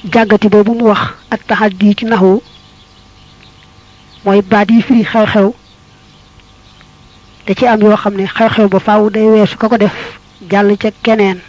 jàggati boobu mu wax ak taxaddi ci naxu mooy baat yi firi xew-xew da ci am yoo xam ne xew-xew ba faaw day weesu ka ko def jàll ca keneen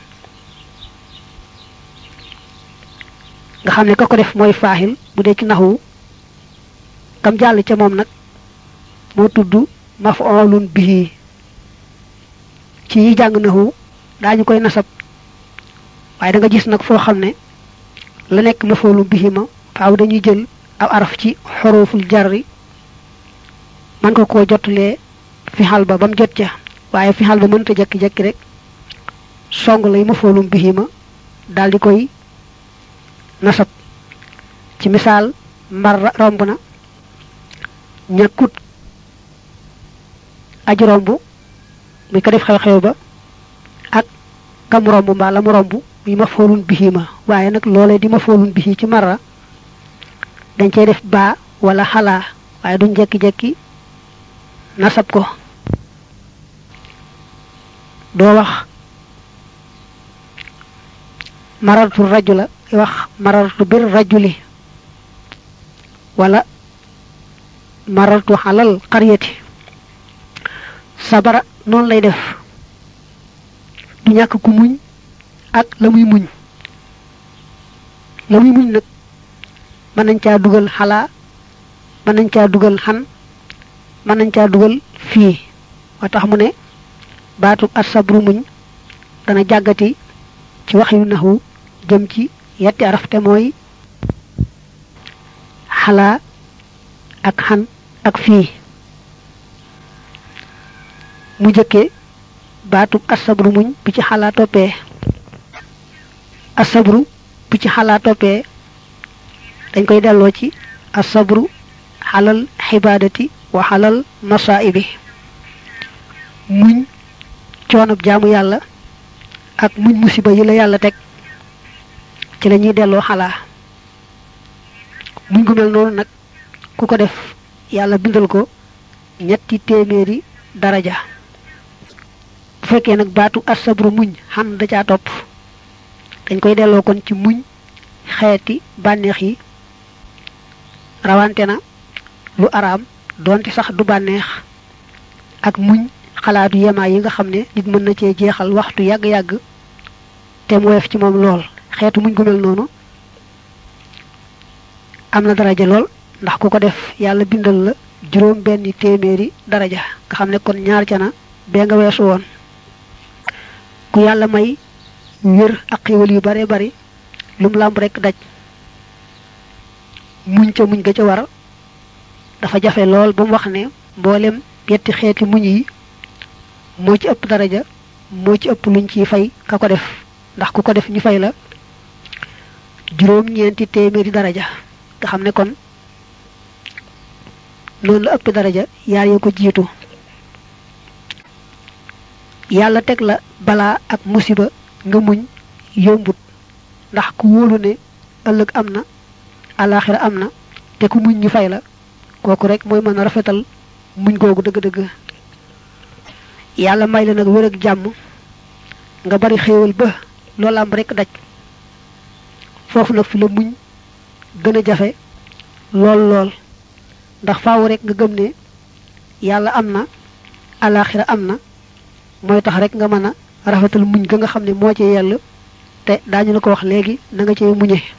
nga xam ne ka ko def mooy faaxil bu dee ci naxu kam jàll ca moom nag moo tudd maf'ulun bihi ci yi jàng naxu daañu koy nasab waaye da nga gis nag foo xam ne la nekk maf'ulun bihi ma faaw dañuy jël aw araf ci xoroful jarri man ko koo jotulee fi xal ba ba mu jot ca waaye fi xal ba mënta jekki-jekki rek song lay maf'ulun bihi ma daal di koy nasab ci misaal mbar romb na ñàkkut aji romb muy ko def xew-xew ba ak kam romb mbaa la mu romb muy maf'ulun bihi ma waaye nag loolee di maf'ulun bihi ci marra dañ cey def baa wala xalaa waaye duñ jekki-jekki nasab ko doo wax marartu rajula wax marartu bir rajuli wala marartu xalal xariyati sabara noonu lay def du ñàkk ku muñ ak la muy muñ la muy muñ nag mën nañ caa dugal xalaa mën nañ caa dugal xan mën nañ caa dugal fii moo tax mu ne baatub asabru muñ dana jàggati ci wax yu naxu jëm ci yetti araf te mooy xalaa ak xan ak fii mu jëkkee baatub asabru muñ bi ci xalaa toppee asabru bi ci xalaa toppee dañ koy delloo ci asabru xalal xibaadati wa xalal masaibi muñ coonab jaamu yàlla ak muñ musiba yi la yàlla teg ci la ñuy delloo xalaa muñ gu mel noonu nag ku ko def yàlla bindal ko ñetti téeméeri daraja bu fekkee nag baatu asabru muñ xam da caa topp dañ koy delloo kon ci muñ xeeti bànneex yi rawante na lu araam doonte sax du bànneex ak muñ xalaatu yemaay yi nga xam ne nit mën na cee jeexal waxtu yàgg-yàgg te mu woyof ci moom lool xeetu muñ gu mel noonu am na daraja lool ndax ku ko def yàlla bindal la juróom benn téeméeri daraja nga xam ne kon ñaar ca na bee nga weesu woon ku yàlla may wér ak xéwal yu bare bari lum làmb rekk daj muñ ca muñ ga ca war dafa jafe lool ba mu wax ne mboolem yetti xeeti muñ yi moo ci ëpp daraja moo ci ëpp luñ ciy fay ka ko def ndax ku ko def ñu fay la juróom-ñeenti téeméeri daraja nga xam ne kon noonu la ëpp daraja yaar ya ko jiitu yàlla teg la balaa ak musiba nga muñ yombut ndax ku wóolu ne ëllëg am na alaxira am na te ku muñ ñu fay la kooku rek mooy mën a rafetal muñ googu dëgg-dëgg yàlla may la nag wér ak jàmm nga bari xéewal ba loolu am rek daj foofu nag fi la muñ gën a jafe lool lool ndax faaw rek nga gëm ne yàlla am na alaxira am na mooy tax rek nga mën a rafetal muñ ga nga xam ne moo ci yell te daañu la ko wax léegi na nga cee muñe